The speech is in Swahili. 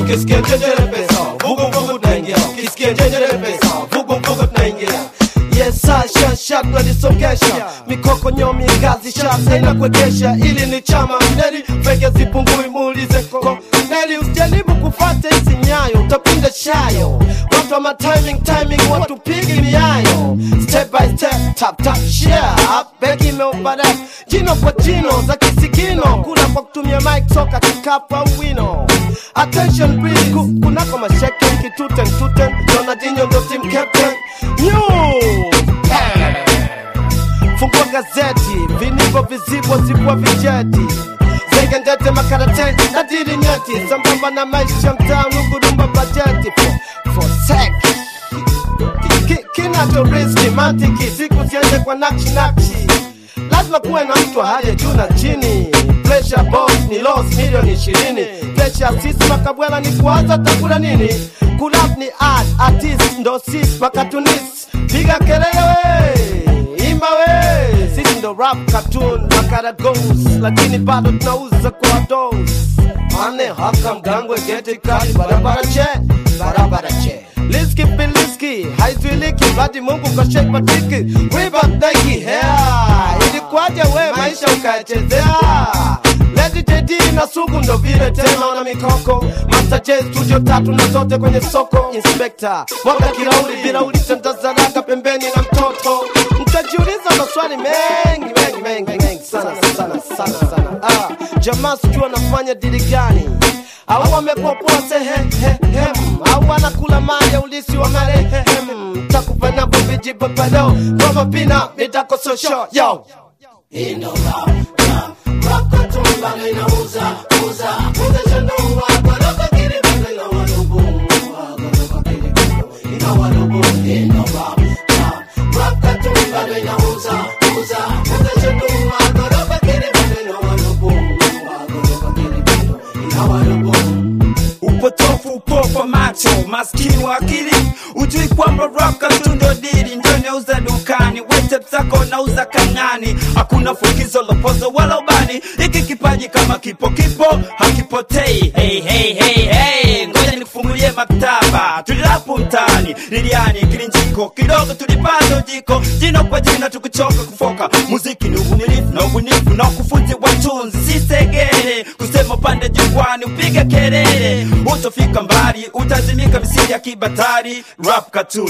ukisikia njenjere pesa vugu vugu tunaingia ukisikia njenjere pesa vugu vugu tunaingia Yesa sha sha tunalisongesha mikoko nyomi ngazi sha saina kuegesha ili ni chama neli fege zipungui muulize koko neli usijaribu kufata hizi nyayo utapinda shayo watu wa timing timing watu pigi miayo step by step tap tap share begi imeopada jino kwa jino za kisigino kula kwa kutumia mic soka kikapu au wino attention please ku, kunako masheke kituten tuten Ronaldinho ndo team captain New Fungua gazeti, vinivo vizibo zibwa vijeti Zege ndete makarateti na dili nyeti Sambamba na maisha mtaani huduma bajeti For, for sec Ki- ki- Kinacho riski mantiki siku ziende kwa nakshi nakshi lazima kuwe na mtu haje juu na chini Pressure boss ni loss milioni ishirini Pressure sisi makabwela ni kuanza takula nini Kulap ni art artist ndo sis makatunis piga kelele we imba we sisi ndo rap cartoon makara goes lakini bado tunauza kwa dos mane haka mgangwe geti kali barabara che barabara che Liski biliski haizuiliki badi Mungu kashek matiki Riba Nike hair Ilikuwaje we maisha ukayachezea Lady JD na sugu ndo vile tena na mikoko Master J studio tatu na zote kwenye soko Inspector mwaga kirauli bila ulitandazaraka pembeni na mtoto Mtajiuliza maswali mengi mengi mengi mengi sana sana sana sana ah, Jamaa sijui anafanya dili gani au wamepopoa sehehem au wanakula mali ya ulisi wa marehem takupa napo vijipapado ngoma pina mitakososho yo upotofu upofa macho maskini wa akili ujui kwamba raka tundo dili ndio nauza dukani wete zako nauza kang'ani hakuna fukizo lopozo wala ubani hiki kipaji kama kipo kipo hakipotei hey, hey, hey, hey. ngoja nikufungulie maktaba tulilapu mtaani liliani kilinjiko kidogo tulipata ujiko jino kwa jina tukuchoka kufoka muziki ni uvumilivu na ubunifu na ukufunzi wa tunzi sisegere kusema upande jukwani upige kelele utofika mbali utazimika misiri ya kibatari rap cartoon